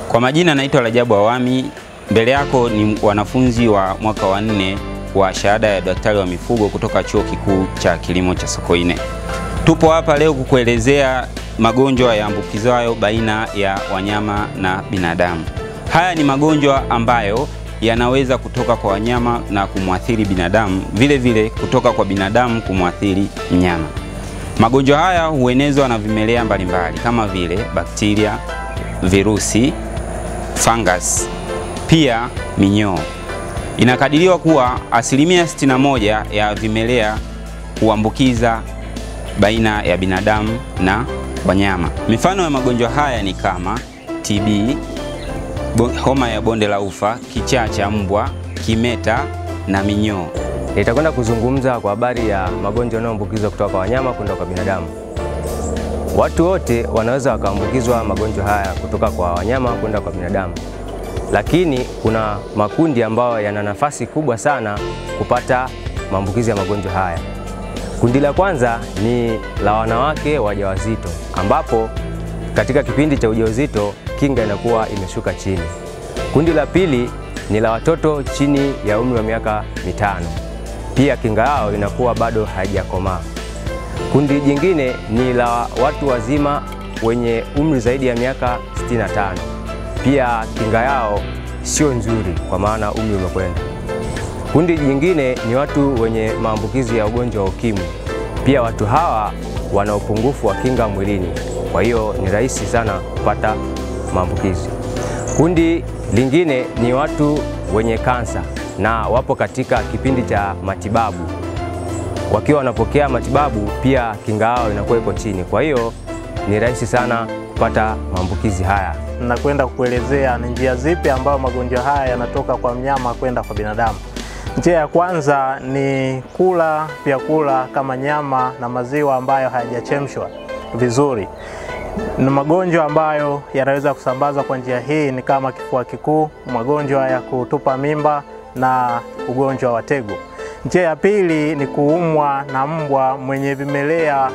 Kwa majina naitwa Rajabu Awami. Mbele yako ni wanafunzi wa mwaka wa nne wa shahada ya daktari wa mifugo kutoka Chuo Kikuu cha Kilimo cha Sokoine. Tupo hapa leo kukuelezea magonjwa yaambukizwayo baina ya wanyama na binadamu. Haya ni magonjwa ambayo yanaweza kutoka kwa wanyama na kumwathiri binadamu, vile vile kutoka kwa binadamu kumwathiri mnyama. Magonjwa haya huenezwa na vimelea mbalimbali kama vile bakteria, virusi, fungus, pia minyoo. Inakadiriwa kuwa asilimia 61 ya vimelea huambukiza baina ya binadamu na wanyama. Mifano ya magonjwa haya ni kama TB, homa ya bonde la ufa, kichaa cha mbwa, kimeta na minyoo. Nitakwenda kuzungumza kwa habari ya magonjwa yanayoambukizwa kutoka kwa wanyama kwenda kwa binadamu. Watu wote wanaweza wakaambukizwa magonjwa haya kutoka kwa wanyama kwenda kwa binadamu, lakini kuna makundi ambayo yana nafasi kubwa sana kupata maambukizi ya magonjwa haya. Kundi la kwanza ni la wanawake wajawazito, ambapo katika kipindi cha ujauzito kinga inakuwa imeshuka chini. Kundi la pili ni la watoto chini ya umri wa miaka mitano, pia kinga yao inakuwa bado haijakomaa. Kundi jingine ni la watu wazima wenye umri zaidi ya miaka 65, pia kinga yao sio nzuri kwa maana umri umekwenda. Kundi jingine ni watu wenye maambukizi ya ugonjwa wa ukimwi, pia watu hawa wana upungufu wa kinga mwilini, kwa hiyo ni rahisi sana kupata maambukizi. Kundi lingine ni watu wenye kansa na wapo katika kipindi cha matibabu. Wakiwa wanapokea matibabu, pia kinga yao inakuwa iko chini, kwa hiyo ni rahisi sana kupata maambukizi haya. Nakwenda kukuelezea ni njia zipi ambayo magonjwa haya yanatoka kwa mnyama kwenda kwa binadamu. Njia ya kwanza ni kula vyakula kama nyama na maziwa ambayo hayajachemshwa vizuri. Ni magonjwa ambayo yanaweza kusambazwa kwa njia hii ni kama kifua kikuu, magonjwa ya kutupa mimba na ugonjwa wa tegu. Njia ya pili ni kuumwa na mbwa mwenye vimelea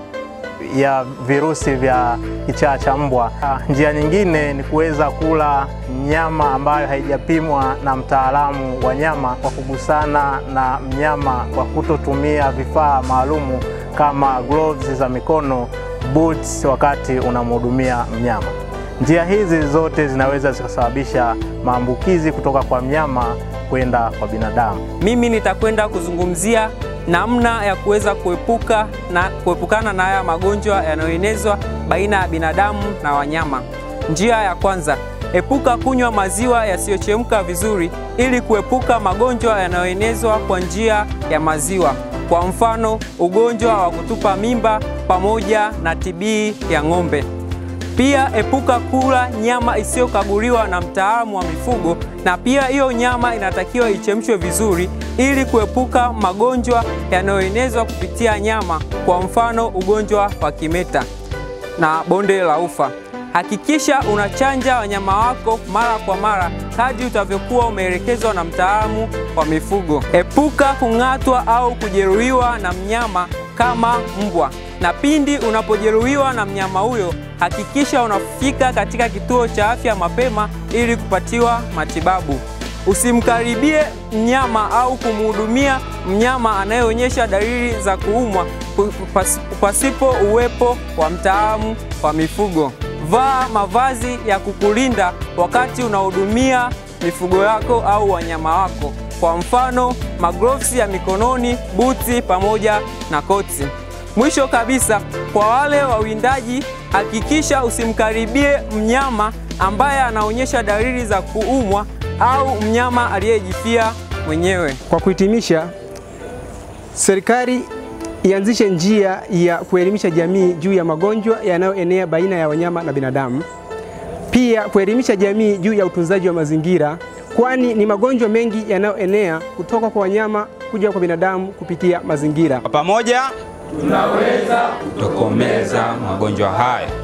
ya virusi vya kichaa cha mbwa. Njia nyingine ni kuweza kula nyama ambayo haijapimwa na mtaalamu wa nyama kwa kugusana na mnyama kwa kutotumia vifaa maalumu kama gloves za mikono, boots wakati unamhudumia mnyama. Njia hizi zote zinaweza zikasababisha maambukizi kutoka kwa mnyama kwenda kwa binadamu. Mimi nitakwenda kuzungumzia namna ya kuweza kuepuka na kuepukana na haya magonjwa yanayoenezwa baina ya binadamu na wanyama. Njia ya kwanza, epuka kunywa maziwa yasiyochemka vizuri ili kuepuka magonjwa yanayoenezwa kwa njia ya maziwa. Kwa mfano, ugonjwa wa kutupa mimba pamoja na TB ya ng'ombe. Pia epuka kula nyama isiyokaguliwa na mtaalamu wa mifugo, na pia hiyo nyama inatakiwa ichemshwe vizuri ili kuepuka magonjwa yanayoenezwa kupitia nyama, kwa mfano ugonjwa wa kimeta na bonde la ufa. Hakikisha unachanja wanyama wako mara kwa mara kadri utavyokuwa umeelekezwa na mtaalamu wa mifugo. Epuka kung'atwa au kujeruhiwa na mnyama kama mbwa, na pindi unapojeruhiwa na mnyama huyo hakikisha unafika katika kituo cha afya mapema ili kupatiwa matibabu. Usimkaribie mnyama au kumhudumia mnyama anayeonyesha dalili za kuumwa pasipo uwepo wa mtaalamu wa mifugo. Vaa mavazi ya kukulinda wakati unahudumia mifugo yako au wanyama wako, kwa mfano maglovsi ya mikononi, buti pamoja na koti. Mwisho kabisa, kwa wale wawindaji, hakikisha usimkaribie mnyama ambaye anaonyesha dalili za kuumwa au mnyama aliyejifia mwenyewe. Kwa kuhitimisha, serikali ianzishe njia ya kuelimisha jamii juu ya magonjwa yanayoenea baina ya wanyama na binadamu. Pia kuelimisha jamii juu ya utunzaji wa mazingira, kwani ni magonjwa mengi yanayoenea kutoka kwa wanyama kuja kwa binadamu kupitia mazingira. Kwa pamoja tunaweza kutokomeza magonjwa haya.